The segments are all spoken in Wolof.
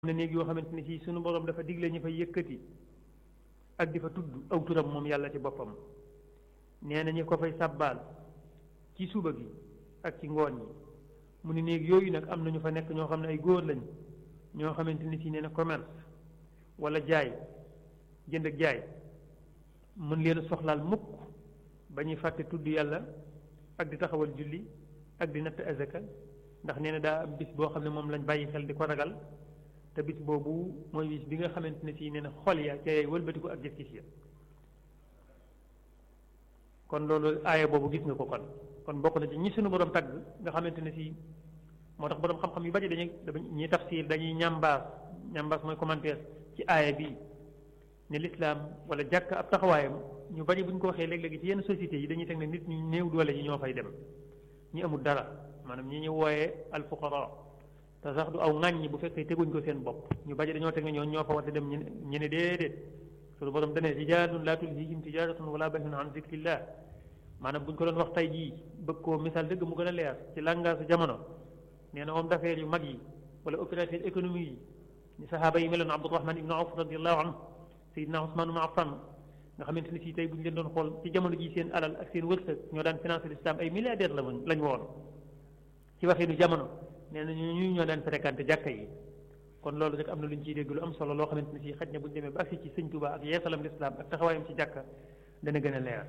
na néeg yoo xamante ni si sunu borom dafa digle ñu fa yëkkati ak di fa tudd aw turam moom yàlla ci boppam nee na ñu ko fay sàbbaal ci suba gi ak ci ngoon yi mu ni néeg yooyu nag am na ñu fa nekk ñoo xam ne ay góor lañ ñoo xamante ni si nee na commerce wala jaay jënd ak jaay mën leen soxlaal mukk ba ñuy fàtte tudd yàlla ak di taxawal julli ak di natt azaka ndax nee na daa am bis boo xam ne moom lañ bàyyi xel di ko ragal te bis boobu mooy bis bi nga xamante ne si nee na xol ya ca wëlbatiku ak gis-gis ya kon loolu aaya boobu gis nga ko kon kon bokk na ci ñi suñu borom tagg nga xamante ne si moo tax borom xam-xam yu bari dañuy ñuy tafsir dañuy ñambaas ñambaas mooy commentaire ci aaya bi ne lislaam wala jàkk ab taxawaayam ñu bari bu ñu ko waxee léeg-léegi ci yenn sociétés yi dañuy teg ne nit ñu néew doole yi ñoo fay dem ñi amul dara maanaam ñi ñu wooyee alfuqara te sax du aw ŋàññi bu fekkee teguñ ko seen bopp ñu bari dañoo teg ne ñoo ñoo fa war a dem ñu ne déedéet suñu borom dane rijaalun laa tulhiihim tijaaratun wala bay'un an zikrillah maanaam bu ñu ko doon wax tey jii bëgg koo misaal dëgg mu gën a leer ci langage jamono nee na homme d'affaires yu mag yi wala opérateur économique yi ni sahaaba yi meloon Abdurahman ibnu Awf radiallahu anhu Seydina Usmaan ibnu Affan nga xamante ni si tey bu ñu leen doon xool ci jamono ji seen alal ak seen wërsëg ñoo daan financé l'islam ay milliardaires la lañ woon ci waxinu jamono nee na ñu ñoo daan fréquenté jàkka yi kon loolu rek am na lu ñu ciy dégg lu am solo loo xamante ni si xaj na bu ñu demee ba agsi ci sëñ Tuubaa ak yeesalam l'islam ak taxawaayam ci jàkka dana gën a leer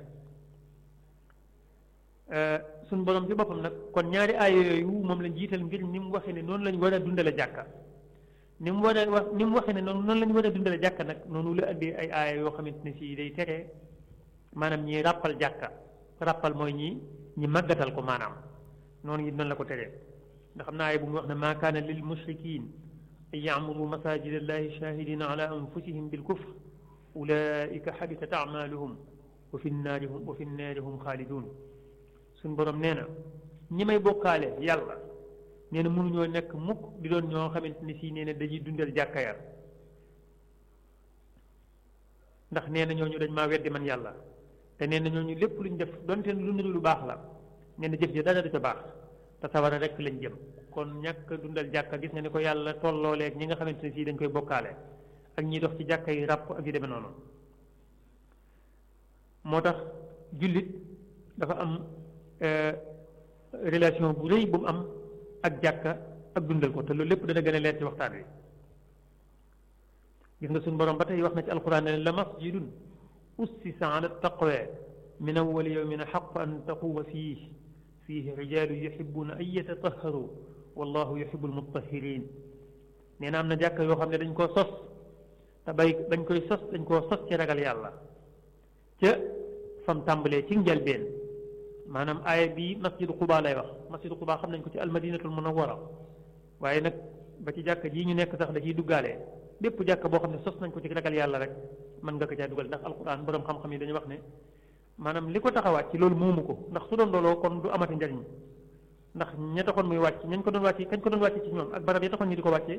suñ borom ci boppam nag kon ñaari aaya yooyu moom lañ jiital ngir ni mu waxee ne noonu lañ war a dundale jàkka ni mu war a wax ni mu waxee ne noonu noonu lañ war a dundale jàkka nag noonu la andi ay aaya yoo xamante ne si day tere maanaam ñi ràppal jàkka ràppal mooy ñi ñi màggatal ko maanaam noonu it noonu la ko teree ndax xam naa aaya bu mu wax ne maa kaana lil mushrikin an ya'muru masajid allahi shahidina ala anfusihim bil kufr ulaika xabitat amaluhum wa fi nnaari hum wa fi nnaari hum xaalidun suñ borom nee na ñi may bokkaale yàlla nee na mënuñoo nekk mukk di doon ñoo xamante ni si nee na dañuy dundal jàkka ya ndax nee na ñooñu dañ maa weddi man yàlla te nee na ñooñu lépp luñ def donte lu niru lu baax la nee na jëf ji dara du ca baax te sawara rek lañ jëm kon ñàkk dundal jàkka gis nga ni ko yàlla tollooleeg ñi nga xamante ne si dañ koy bokkaale ak ñiy dox ci jàkka yi ràpp ak yu demee noonu moo tax jullit dafa am relation bu rëy bu mu am ak jàkka ak dundal ko te loolu lépp dana gën a leer ci waxtaan wi gis nga suñu borom ba tey wax na ci alquran ne la masjidun ussisa ala taqwa min awwali yawmin xaq an taquuma fiih fiihi rijaalu yuhibuuna an yatatahharu wallahu yuhibu almutahirin nee na am na jàkka yoo xam ne dañ koo sos te bay dañ koy sos dañ koo sos ci ragal yàlla ca fam tàmbalee ci njëlbeen maanaam aaya bii masjidu Quba lay wax masjidu Quba xam nañ ko ci almadinatul munawwara waaye nag ba ci jàkka jii ñu nekk sax da ciy duggaale bépp jàkka boo xam ne sos nañ ko ci ragal yàlla rek mën nga ko caa dugal ndax alquran borom xam-xam yi dañuy wax ne maanaam li ko taxawaat ci loolu moomu ko ndax su doon looloo kon du amati njariñ ndax ña taxoon muy wàcc ñañ ko doon wàcce kañ ko doon wàcce ci ñoom ak barab ya taxoon ñu di ko wàccee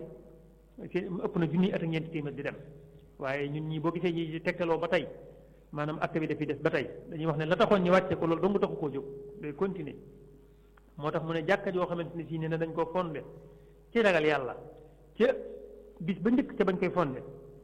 ëpp na junniy at ak ñeenti téeméer di dem waaye ñun ñii boo gisee ñi tegtaloo ba tey maanaam acte bi dafiy des ba tey dañuy wax ne la taxoon ñu wàcce ko loolu dong taxu koo jóg day continuer moo tax mu ne jàkka joo xamante ne si ne dañ koo fondé ci ragal yàlla ca bis ba njëkk ca bañ koy fondé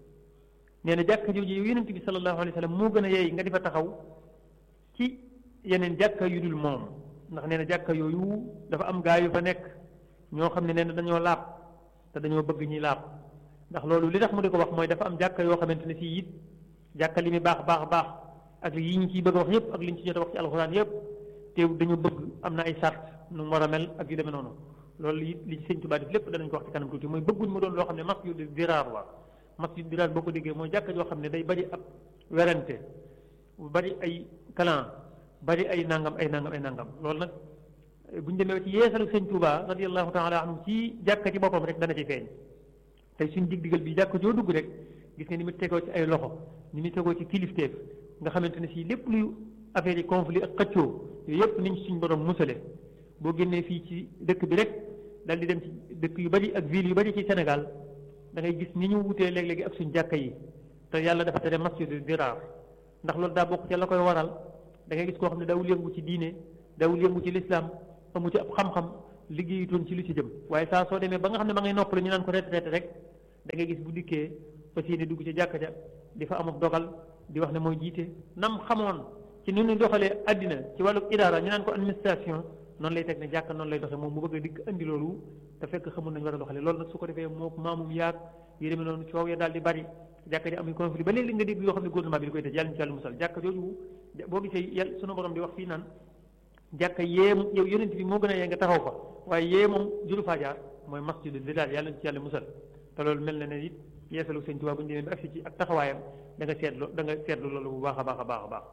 nee na jàkka jooju yow yonent bi sallallahu alayhi wa sallam moo gën a yeey nga di fa taxaw ci yeneen jàkka yu dul moom ndax nee na jàkka yooyu dafa am gaa yu fa nekk ñoo xam ne nee na dañoo laab te dañoo bëgg ñuy laab ndax loolu li tax mu di ko wax mooy dafa am jàkka yoo xamante ne si it jàkka li muy baax baax baax ak yi ñu ciy bëgg a wax yépp ak li ñu ci jot a wax ci alxuraan yépp te dañu bëgg am na ay sart nu mu war a mel ak yu demee noonu loolu it li ci sëñ Tuubaa def lépp danañ ko wax ci kanam tuuti mooy bëgguñ mu doon loo xam ne masjid diraar la masjid diraar boo ko déggee mooy jàkka joo xam ne day bari ab werante bari ay clan bari ay nangam ay nangam ay nangam loolu nag bu ñu demee ci yeesalu sëñ Tuubaa radiyallahu taala anhu ci jàkka ci boppam rek dana ci feeñ tey suñ dig digal bi jàkka joo dugg rek gis nga ni mu tegoo ci ay loxo ni mu tegoo ci kilifteef nga xamante ne si lépp luy affaire yi conflit ak xëccoo yooyu yëpp niñ suñ borom musale boo génnee fii ci dëkk bi rek dal di dem ci dëkk yu bari ak ville yu bari ci Sénégal da ngay gis ni ñu wutee léeg-léegi ak suñ jàkka yi te yàlla dafa tere masjidu diraar ndax loolu daa bokk ci la koy waral da ngay gis koo xam ne daawul yëngu ci diine daawul yëngu ci lislaam amu ci ab xam-xam liggéeyutoon ci lu ci jëm waaye saa soo demee ba nga xam ne ma ngay noppalu ñu naan ko retraité rek da ngay gis bu dikkee fas yéene dugg ci jàkka ja di fa amub dogal di wax ne mooy jiite nam xamoon ci ni ñu doxalee àddina ci wàllu idaara ñu naan ko administration noonu lay teg ne jàkka noonu lay doxee moom mu bëgg a dikk andi loolu te fekk xamul nañu war a doxalee loolu nag su ko defee moo maamum yaag yi demee noonu coow ya daal di bari jàkka ji amuy conflit ba léegi nga dégg yoo xam ne gouvernement bi di koy tëj yàlla ñu ci yàlla musal jàkka jooju boo gisee yàlla sunu borom di wax fii naan jàkka yee yow yonent bi moo gën a yee nga taxaw fa waaye yee moom juru faa jaar mooy masjidu di daal yàlla ñu ci yàlla musal te loolu mel na ne it yeesalu sëñ Tuubaa bu ñu demee ba agsi ci ak taxawaayam da nga seetlu da nga seetlu loolu bu baax a baax a baax a baax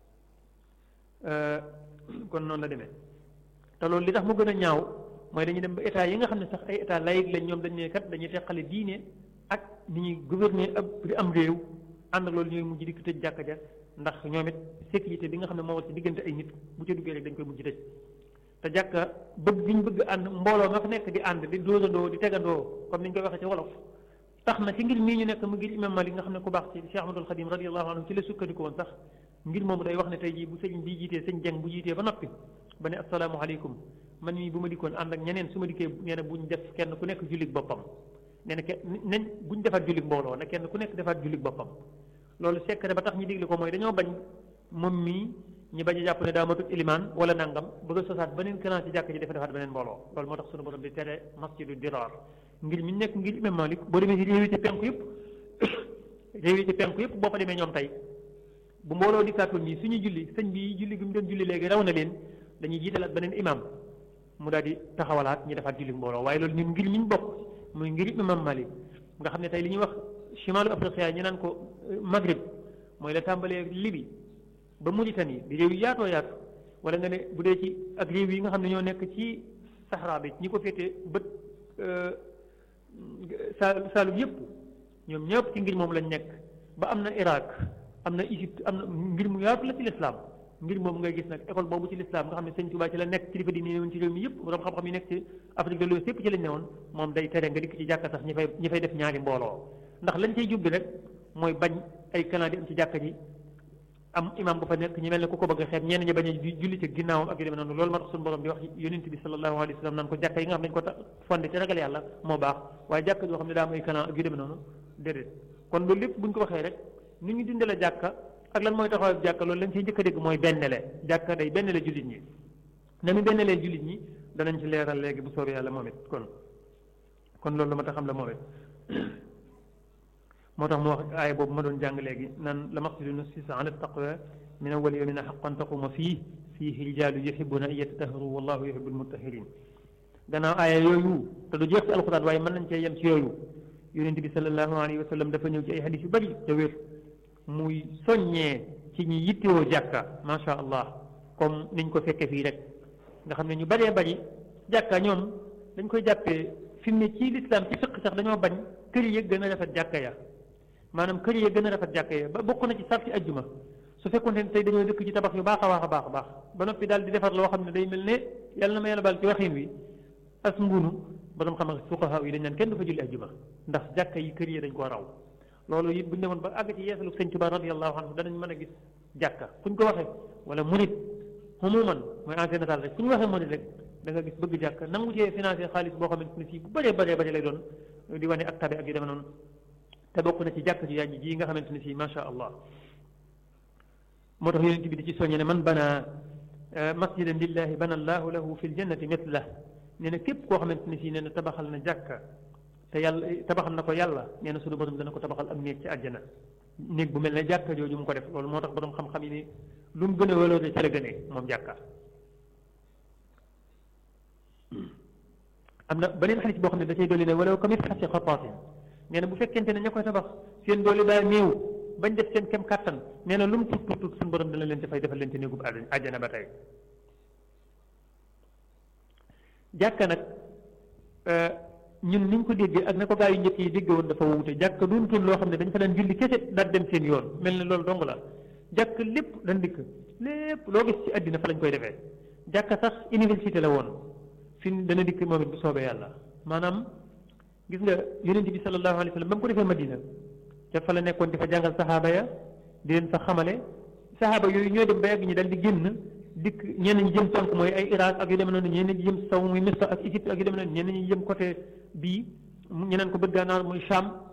kon noonu la demee te loolu li tax mu gën a ñaaw mooy dañuy dem ba état yi nga xam ne sax ay état laïque lañ ñoom dañ ne kat dañuy teqale diine ak ni ñuy gouverner ab am réew ànd ak loolu ñooy mujj di ko tëj jàkka ja ndax ñoom it sécurité bi nga xam ne moo war ci diggante ay nit bu ca duggee rek dañ koy mujj tëj te jàkka bëgg gi ñu bëgg ànd mbooloo nga fa nekk di ànd di dóosandoo di tegandoo comme ni ñu koy waxee ci wolof tax na ci ngir mii ñu nekk mu ngir imam Malik nga xam ne ku baax ci Cheikh Ahmadul Xadim radiyallahu anhu ci la sukkandiku woon sax ngir moomu day wax ne tey jii bu sëñ bi jiitee sëñ jeng bu jiitee ba noppi ba ne asalaamaaleykum man mii bu ma dikkoon ànd ak ñeneen su ma dikkee nee na buñ def kenn ku nekk jullit boppam nee na kenn nañ buñ defaat jullit mbooloo na kenn ku nekk defaat jullit boppam loolu secret ba tax ñu digle ko mooy dañoo bañ moom mii ñu bañ a jàpp ne daa matut ilimaan wala nangam bëgg a sosaat beneen kanaan ci jàkk ji dafa defaat beneen mbooloo loolu moo tax sunu borom di tere masjidu dirar ngir mi nekk ngir imam Malik boo demee ci réew yi ci penku yëpp réew yi ci penku yëpp boo fa demee ñoom tey bu mbooloo di kàttoon ñi suñu julli sëñ bi julli gi mu doon julli léegi raw na leen dañuy jiitalaat beneen imam mu daal di taxawalaat ñu defaat julli mbooloo waaye loolu ñun ngir mi ñu bokk muy ngir imam Malik nga xam ne tey li ñuy wax chimalu afriqiya ñu naan ko Maghrib mooy la tàmbalee Libi ba Mauritanie di réew yu yaatoo yaatu wala nga ne bu dee ci ak réew yi nga xam ne ñoo nekk ci Sahara bi ñi ko féete bët sa Saalum yëpp ñoom ñëpp ci ngir moom lañ nekk ba am na Irak am na Égypte am na ngir mu yaatu la ci lislaam ngir moom ngay gis nag école boobu ci lislaam nga xam ne sëñ Tuubaa ci la nekk kilifa di ne woon ci réew mi yëpp borom xam-xam yi nekk ci Afrique de l'Ouest yëpp ci lañ ne woon moom day tere nga dikk ci jàkka sax ñi fay ñi fay def ñaari mbooloo ndax lañ cay jubbi rek mooy bañ ay kanaa di am ci jàkka ji am imam bu fa nekk ñu mel ne ku ko bëgg a xeeb ñenn ñi bañ a julli ci ginnaawam ak yu demee noonu loolu moo tax suñu borom di wax yonent bi sallallahu alayhi wa sallam naan ko jàkka yi nga xam ne dañu ko fondé ci ragal yàlla moo baax waaye jàkka joo xam ne daa am ay kanaa ak yu demee noonu déedéet kon loolu lépp bu ñu ko waxee rek ni ñu dundale jàkka ak lan mooy taxawaay jàkka loolu lañ ciy njëkk a dégg mooy bennle jàkka day bennle jullit ñi na mu bennelee jullit ñi danañ ci leeral léegi bu soobee yàlla moom it kon kon loolu la ma tax xam la moom it moo tax mu wax aaya boobu ma doon jàng léegi naan la masjidun ussisa ala taqwa min awwali yawmin haqqan taquma fii fiihi rijaalu yuhibbuna an yatatahharu wallahu yuhibbul mutahhirin gannaaw aaya yooyu te du jeex ci alxuraan waaye mën nañ cee yem ci yooyu yonent bi sallallahu alayhi wa sallam dafa ñëw ci ay hadis yu bari te wér muy soññee ci ñi yittewoo jàkka macha allah comme niñ ko fekkee fii rek nga xam ne ñu baree bari jàkka ñoom dañ koy jàppee fi mu ne ci lislaam ci fiq sax dañoo bañ kër yi gën a rafet jàkka ya maanaam kër yi gën a rafet jàkka ya ba bokk na ci sarti ajjuma su fekkoon ne tey dañoo dëkk ci tabax yu baax a baax a baax a baax ba noppi daal di defar loo xam ne day mel ne yàlla na ma yàlla baal ci waxin wi as ngunu borom xam fuqaha yi dañ naan kenn du fa julli ajjuma ndax jàkka yi kër yi dañ koo raw loolu it bu ñu demoon ba àgg ci yeesalu sëñ Tuubaa radiyallahu anhu danañ mën a gis jàkka fu ñu ko waxee wala murit xumuman mooy en général rek fu ñu waxee murit rek da nga gis bëgg jàkka nangu cee financé xaalis boo xamante ne fii bu bëree bëree bëri lay doon di wane ak tabe ak yu demee noonu te bokk na ci jàkka ji yàññi ji nga xamante ne fii macha allah moo tax yonent bi di ci soññe ne man bana masjidan lillahi bana allahu lahu fi ljannati mithlah nee na képp koo xamante ne fii nee na tabaxal na jàkka te yàlla tabaxal na ko yàlla nee na suñu borom dana ko tabaxal am néeg ci àjjana néeg bu mel ne jàkka jooju mu ko def loolu moo tax borom xam-xam yi ni lu mu gën a waloore ci la gënee moom jàkka am na beneen xalis boo xam ne da cay dolli ne walaw kamit xasi xataatin nee na bu fekkente ne ña koy tabax seen doole daa néew bañ def seen kem kàttan nee na lu mu tuut tuut tuut suñu borom dana leen ci fay defal leen ci néegub àjjana ba tey jàkka nag ñun niñ ko déggee ak na ko gaa yu njëkk yi dégg woon dafa wuute jàkk doontoon loo xam ne dañ fa daan julli kese daal dem seen yoon mel ne loolu dong la jàkk lépp dañ dikk lépp loo gis ci àddina fa lañ koy defee jàkk sax université la woon fi dana dikk moom it bu soobee yàlla maanaam gis nga yonent bi sallallahu alayhi wa sallam ba mu ko defee Madina te fa la nekkoon di fa jàngal saxaaba ya di leen fa xamale saxaaba yooyu ñoo dem ba yàgg ñi dal di génn dikk ñenn ñi jëm penk mooy ay Irak ak yu demee noonu ñenn ñi jëm saw muy Misra ak Égypte ak yu demee noonu ñenn ñi jëm côté bii ñeneen ko bët gànnaar muy Sham